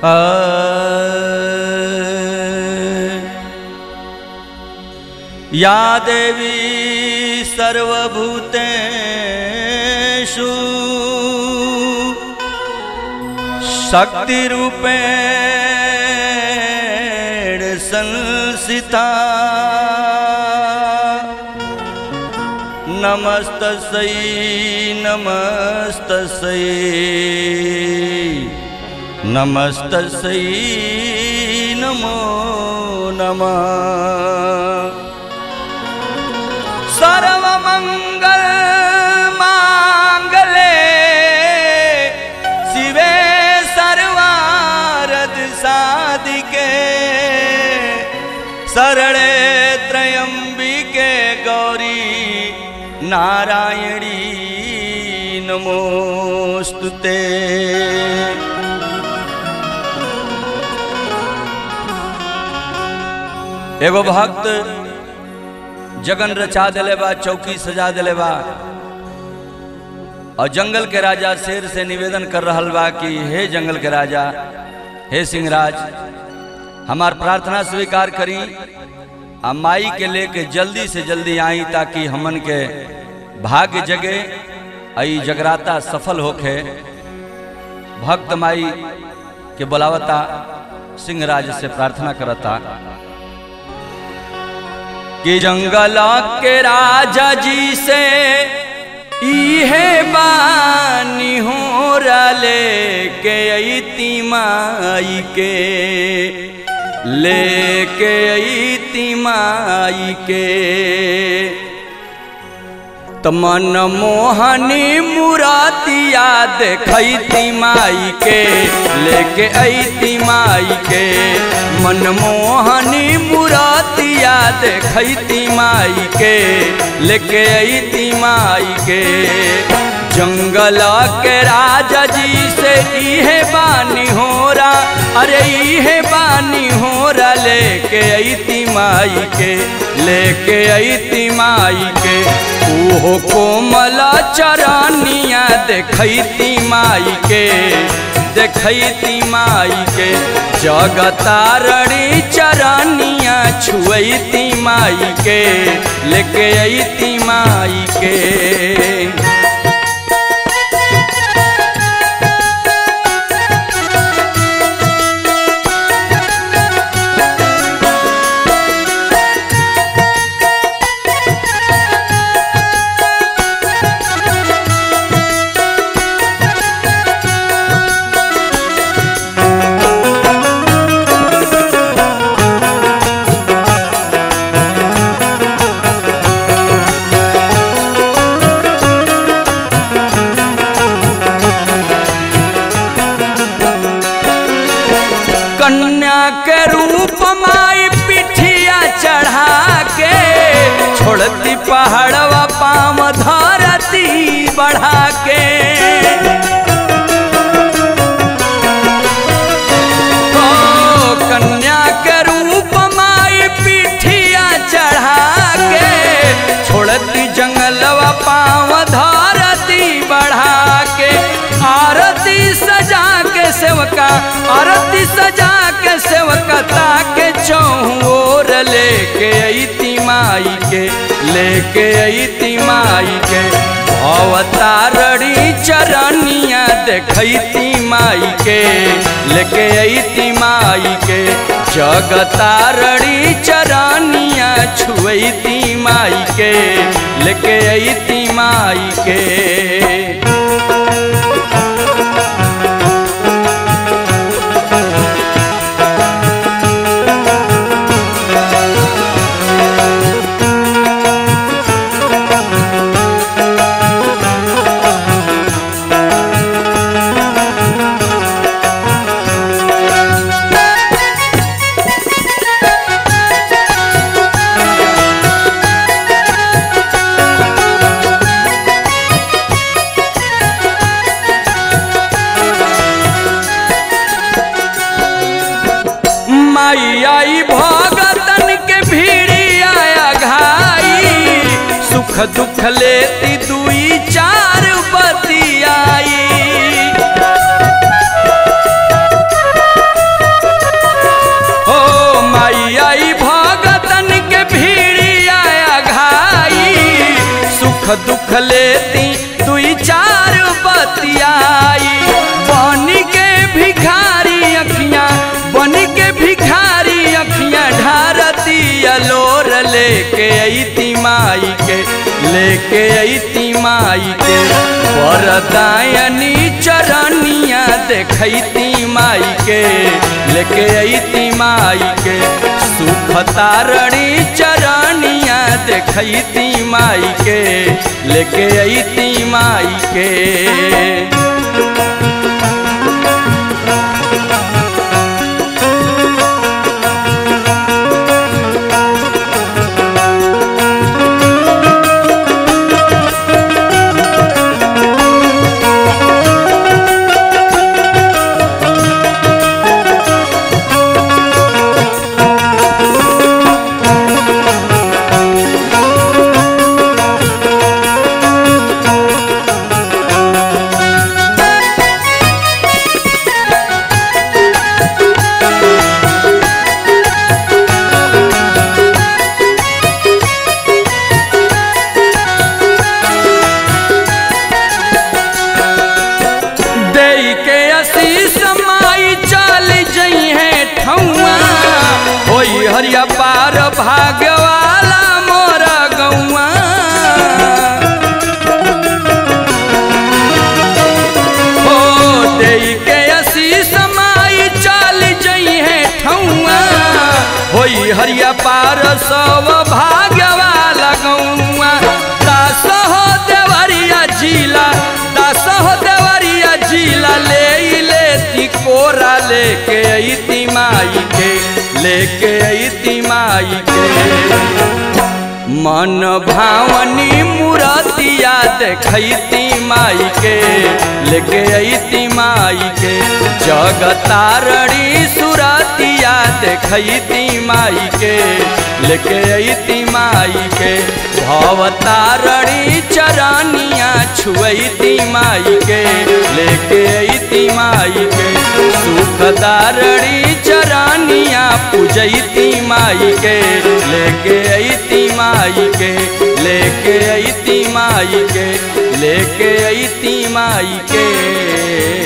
या देवी सर्वभूतेषु शक्तिरूपेण संसिता नमस्तस्यै नमस्तस्यै नमस्तस्यै नमो नमः सर्वमङ्गल माङ्गले शिवे सर्वारद साधिके शरणे त्र्यम्बिके गौरी नारायणी नमोऽस्तु ते एगो भक्त जगन रचा दिले बा चौकी सजा दिले बा और जंगल के राजा शेर से निवेदन कर रहल बा कि हे जंगल के राजा हे सिंहराज हमार प्रार्थना स्वीकार करी आ माई के लेके जल्दी से जल्दी आई ताकि हमन के भाग्य जगे आई जगराता सफल होखे भक्त माई के बुलावता सिंहराज से प्रार्थना करता कि जंगल के राजा जी से इहे बानी हो रले के अती माई के लेके अती माई के तमन मोहनी मुरातिया देखती माई के लेके अती माई के मन मोहनी मुरातिया देखती माई के लेके अती माई के जंगल के राजा जी से इहे बानी होरा अरे इहे बानी होरा लेके अती माई के लेके अती माई के ओहो कोमला चरानिया देखती माई के देखती माई के जगतारणी चरानिया छुअती माई के लेके अती माई के कन्या के रूप माई पिठिया चढ़ा के छोड़ती पहाड़वा पाम धरती बढ़ा के ओ कन्या के रूप माई पिठिया चढ़ा के छोड़ती जंगलवा पाम धरती बढ़ा के आरती सजा के सेवका आरती सजा के सेवका ताके चौर लेके अती माई के लेके अती माई के अवतारणी चरनिया देखती माई के लेके अती माई के जगतारणी चरनिया छुअती माई के लेके अती माई के माई आई भगतन के भीड़ी आया घाई सुख दुख लेती दुई चार बतियाई दुख लेती दुई चार बतियाई बन के भिखारी अखियां बन के भिखारी अखियां ढारती अलोर लेके अती माई के लेके अती माई के वरदायनी चरनिया देखती माई के लेके अती माई के सुख तारणी चरनिया देखती माई के लेके अती माई के दई के आशीष माई चल जई है ठौआ होई हरिया पार भाग्य वाला मोर गौआ हो दई के आशीष माई चल जई है ठौआ होई हरिया पार सब भाग्य वाला गौआ दास हो देवरिया जिला दास हो देवरिया जिला ले लेती कोरा लेके अती माई के लेके अती माई के मन भावनी मूर्तिया देखती माई के लेके अती माई के जगतारणी सुरतिया देखती माई के लेके अती माई के भवतारणी चरनिया छुअती माई के लेके अती माई के सुखदारणी चरनिया पूजती माई के लेके अती माई के लेके अती माई के लेके अती माई के